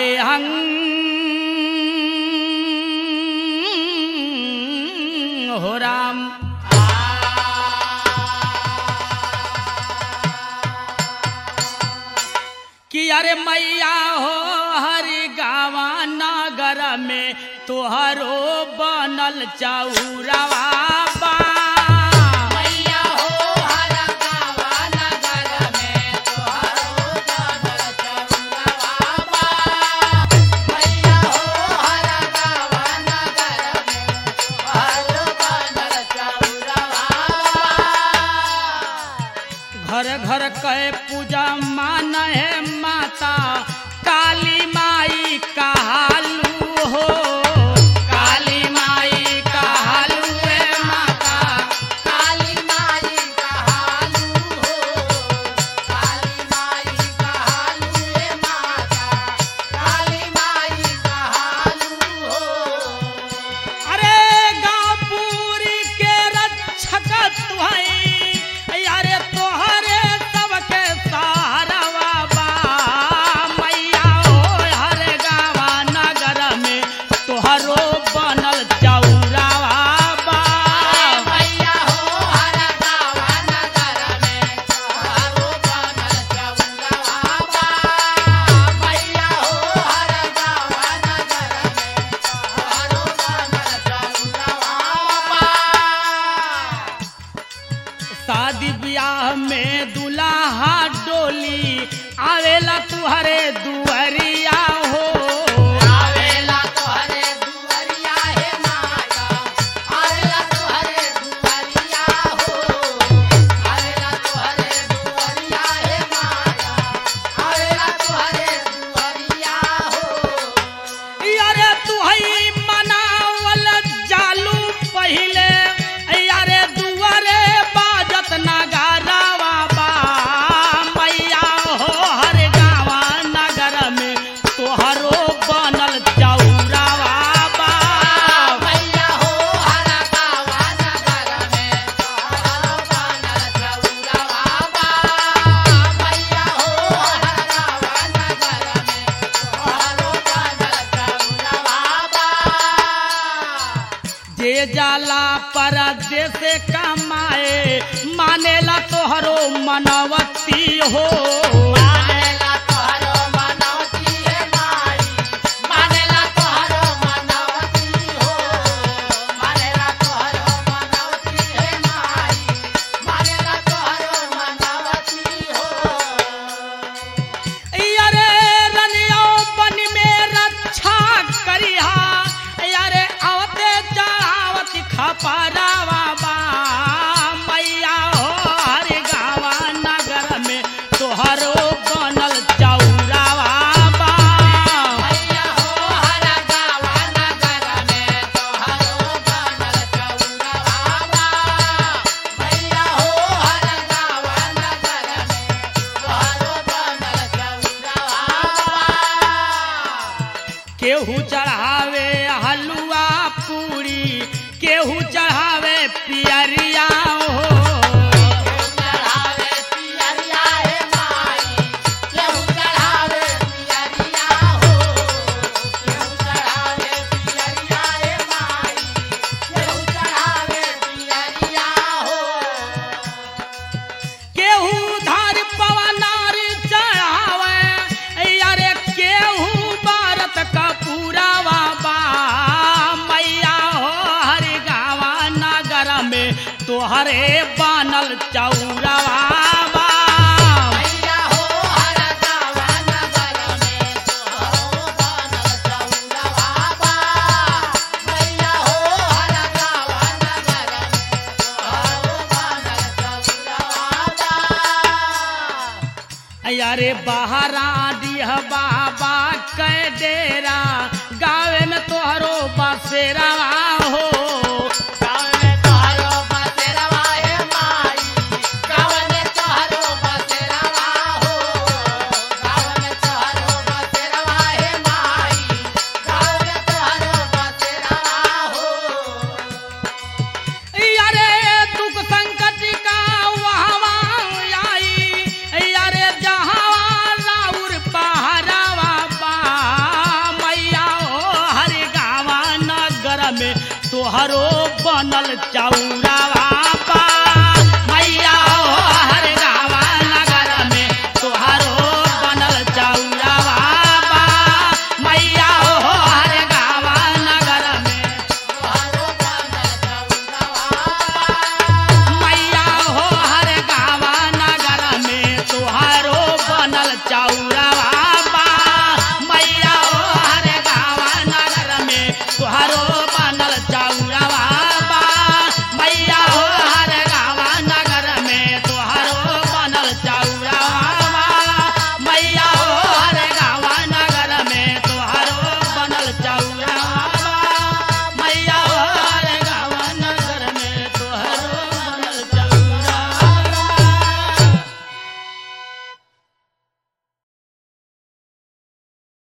अरे हंग हो राम कि अरे मैया हो हरि गावा नगर में तोहरो बनल चौरवा बा मैया हो हर गावा नगर में तोहरो बनल चौरवा बा मैया हो हर गावा नगर में तोहरो बनल चौरवा बा घर घर कहे पूजा मान है माता काली माई कहालू हो काली माई कहालू है माता काली माई कहालू हो काली माई कहालू रे माता काली माई कहालू हो अरे गाँव पूरी के रक्षक तुहई अरे तोहरे सबके सहारवा बा मैया हो हर गावा नगर में तोहरो बनल चौरावा बा मैया हो हर गावा नगर में तोहरो बनल चौरवा बा मैया हो हर गावा नगर में तोहरो बनल चौरवा बा शादी ब्याह में दुल्हा डोली आवेला तुहरे दुअरिया हो आवेला तोहरे दुआरिया हे माया आवेला तोहरे दुआरिया हो आवेला तोहरे दुआरिया हे माया आवेला तोहरे दुआरिया हो यारे तुहई मनावल जालू पहिले यारे दुआरे बाजत नगारावा बा मैया हो हर गावा नगर में तोहरो बनल चौरावा बा मैया हो हर गावा नगर में तोहरो बनल चौरवा बा मैया हो हर गावा नगर में तोहरो बनल चौरवा बा जे जाला परदेश कमाए मानेला तोहरो मनवती हो मानेला तोहरो मनौती हे माई मानेला तोहरो मनौती हो मानेला तोहरो मनौती हे माई मानेला तोहरो मनौती हो यारे रनियो बन में रक्षा करिहा यारे आवते चढ़ावत खपरावा बा मैया हो हर गावा नगर में तोहरो बनल चौरावा बा मैया हो हर गावा नगर में तोहरो बनल चौरवा बा मैया हो हर गावा नगर में तोहरो बनल चौरवा बा केहू चढ़ावे हलुआ पूरी केहू चढ़ावे पियरिया हो चढ़ावे पियरिया हे माई केहू चढ़ावे पियरिया हो केहू चढ़ावे पियरिया हे माई केहू चढ़ावे पियरिया हो केहू धार पवनार चढ़ावे यारे केहू भारत का पूरा बा मैया हो हर गावा नगर में तोहरे बनल चौरावा बा मैया हो हर गावा नगर में तोहरो बनल चौरवा बा मैया हो हर गावा नगर में तोहरो बनल चौरवा बा यारे बहरा दिह बाबा कै डेरा गावे में तोहरो बसेरा हो गाँव में तोहरो बसेरवा हे माई गाँव में तोहरो बसेरवा हो गाँव में तोहरो बसेरवा हे माई गाँव में तोहरो बसेरवा हो यारे दुख संकट का वहवा आई यारे जहाँ राउर पहरावा बा तोहरो बनल चौरावा